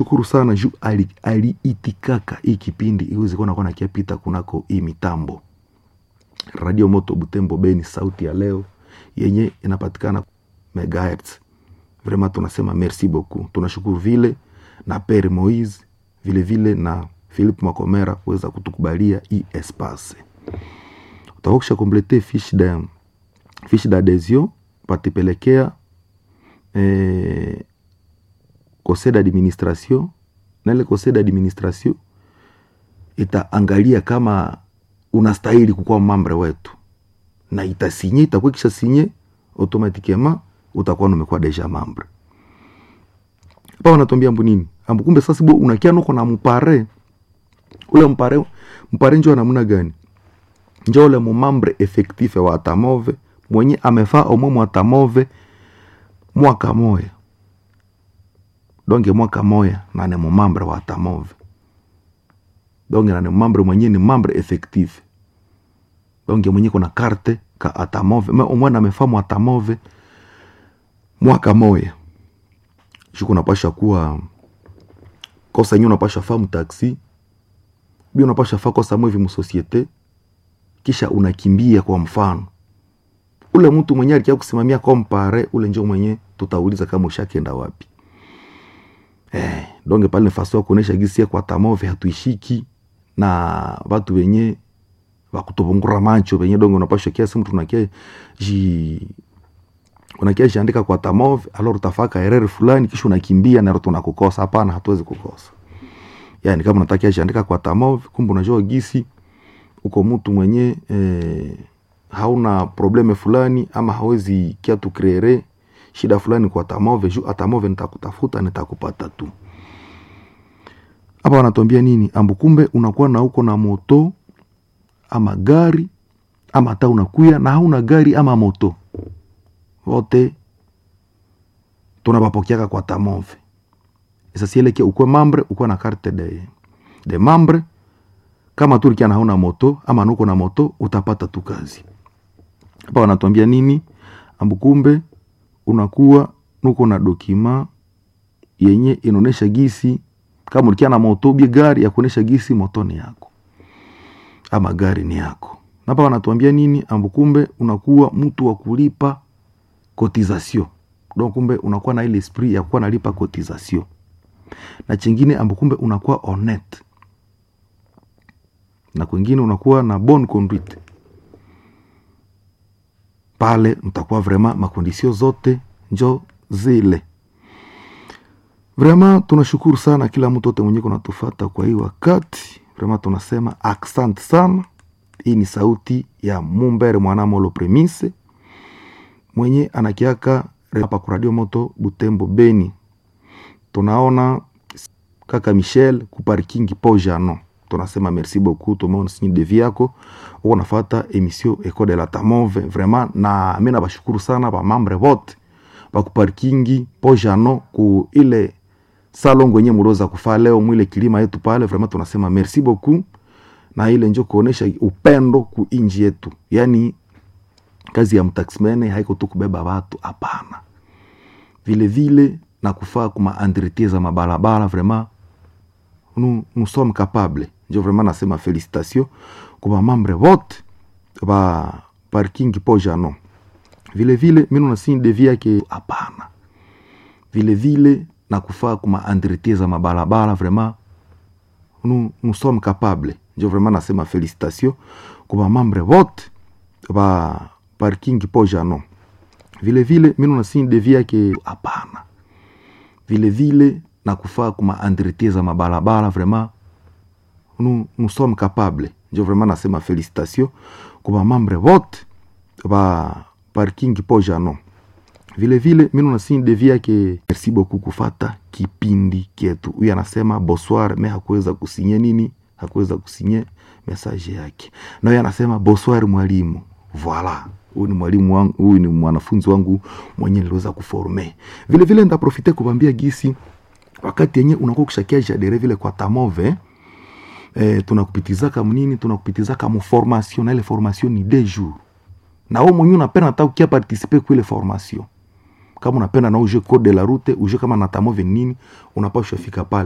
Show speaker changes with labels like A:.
A: shukuru sana juu aliitikaka ali hii kipindi iweze kuwa nakuwa nakiapita kunako hii mitambo radio moto butembo beni sauti ya leo yenye inapatikana megahertz vraiment tunasema merci beaucoup tunashukuru vile na pere moise vile vile na philip makomera kuweza kutukubalia hii espace utakokisha komplete fiche de fiche d'adhesion patipelekea eh, conseil d'administration na ile conseil d'administration itaangalia kama unastahili kukuwa mambre wetu na itasinye itakuwa kisha sinye automatiquement utakuwa numekuwa deja mambre pa wanatuambia mbu nini ambu kumbe sasa bo unakia nuko na mpare ule mpare mpare njo namna gani njo ule mumambre effectif wa atamove mwenye amefaa omwe mwatamove mwaka moya donge mwaka moya nane mumambre wa atamove donge nane mumambre mwenye ni mambre effectif donge mwenye kuna karte ka atamove me omwe namefaa mwatamove mwaka moya shuku unapasha kuwa kosa yenyewe unapasha faa mtaksi bi unapasha faa kosa mwevi msosiete kisha unakimbia kwa mfano ule mtu mwenye alikia kusimamia kompare ule njo mwenye tutauliza kama ushakenda wapi eh, donge pale nafasi ya kuonesha gisia kwa tamove hatuishiki na watu wenye wakutubungura macho wenye donge unapasha kiasi mtu unakia ji unakia jiandika kwa tamove alor utafaka error fulani kisha unakimbia na tunakukosa hapana hatuwezi kukosa yani kama unatakia jiandika kwa tamove kumbe unajua gisi uko mtu mwenye eh, hauna probleme fulani ama hawezi kia tukreere shida fulani kwa tamove juu atamove nitakutafuta nitakupata tu hapa wanatuambia nini ambu kumbe unakuwa na uko na moto ama gari ama hata unakuya na hauna gari ama moto wote tunabapokeaka kwa tamove isasieleke ukwe mambre ukwe na carte de, de mambre kama tu likia hauna moto ama nuko na moto utapata tu kazi hapa wanatuambia nini ambukumbe unakuwa nuko na dokima yenye inaonesha gisi kama ulikia na moto bie gari ya kuonesha gisi moto ni yako ama gari ni yako hapa wanatuambia nini ambukumbe unakuwa mtu wa kulipa cotisation donc kumbe unakuwa na ile esprit ya kuwa nalipa cotisation na chingine ambukumbe unakuwa honnête na kwingine unakuwa na bonne conduite pale mtakuwa vraiment makondisio zote njo zile vraiment tunashukuru sana kila mtu ote mwenye kunatufata kwa hii wakati vraiment tunasema aksante sana hii ni sauti ya mumbere mwanamolo premise mwenye anakiaka hapa kwa radio moto butembo beni tunaona kaka michel kuparkingi pojano tunasema merci beaucoup tumeona sinyi devi yako uko nafata emission eco de la tamove vraiment na mi nabashukuru sana bamambre vote bakuparkingi pojano ku ile salongo yenye muroza kufaa leo mwile kilima yetu pale vraiment tunasema merci beaucoup na ile njo kuonesha upendo ku inji yetu yani kazi ya mtaximene haiko tu kubeba watu hapana vile vile na kufaa kuma entretien za mabalabala vraiment nous, nous sommes capables njo vraiment nasema félicitation kwa mambre vote ba parking pojano vile vile mimi nasini devi yake hapana vile vile na kufaa kuma entretien za mabalabala vraiment nous, nous sommes capables njo vraiment nasema félicitation kwa mambre vote ba parking pojano vile vile mimi nasini devi yake hapana vile vile na kufaa kuma entretien za mabalabala vraiment nous, nous sommes capables njo vraiment nasema félicitation kwa bamambre vote ba parking pojano vile vile mimi nasini devi yake merci beaucoup kufata kipindi kyetu huyu anasema bonsoir me hakuweza kusinye nini hakuweza kusinye message yake na huyu anasema bonsoir mwalimu voilà huyu ni mwalimu wangu huyu ni mwanafunzi wangu mwenye niliweza kuforme vile vile ndaprofite kubambia gisi wakati yenye unakuwa kushakia jadere vile kwa tamove eh, tunakupitizaka mnini tunakupitizaka muformation na ile formation ni deux jours na wewe mwenyewe unapenda hata ukia participer kwa ile formation kama unapenda na uje code de la route uje kama na tamove nini unapaswa fika pale